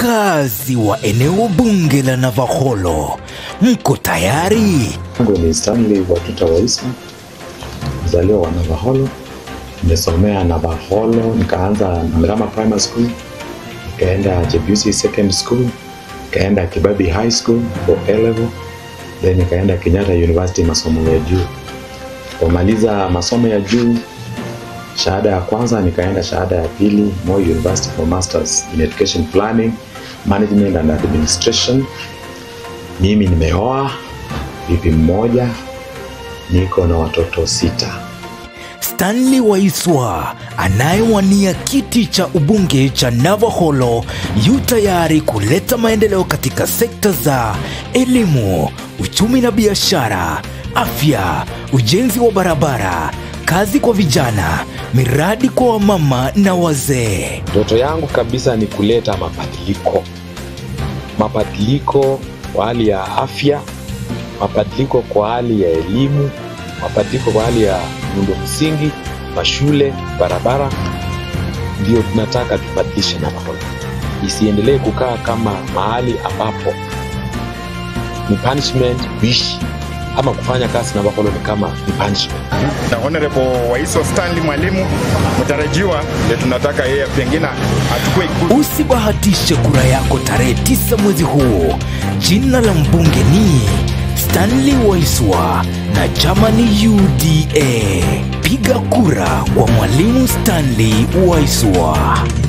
Wakazi wa eneo bunge la Navakholo, mko tayari? Yangu ni Stanley Watuta Waisa, mzaliwa wa Navakholo. Nimesomea Navakholo, nikaanza Mirama Primary School, nikaenda Jebusi Second School, nikaenda Kibabi High School for A level, then nikaenda Kenyatta University masomo ya juu. Kumaliza masomo ya juu, shahada ya kwanza nikaenda shahada ya pili Moi University for Masters in Education Planning, Management and Administration. Mimi nimeoa bibi mmoja, niko na watoto sita. Stanley Waiswa anayewania kiti cha ubunge cha Navakholo yu tayari kuleta maendeleo katika sekta za elimu, uchumi na biashara, afya, ujenzi wa barabara, kazi kwa vijana, miradi kwa wamama na wazee. Ndoto yangu kabisa ni kuleta mabadiliko, mabadiliko kwa hali ya afya, mabadiliko kwa hali ya elimu, mabadiliko kwa hali ya miundo msingi, mashule, barabara. Ndio tunataka tubadilishe Navakholo, isiendelee kukaa kama mahali ambapo ni punishment kuishi ama kufanya kazi Navakholo ni kama ni punishment. na Honorable Waiso Stanley Mwalimu mtarajiwa, ndio tunataka yeye pengine achukue ikulu. Usibahatishe kura yako tarehe tisa mwezi huu. Jina la mbunge ni Stanley Waiswa na chama ni UDA. Piga kura kwa Mwalimu Stanley Waiswa.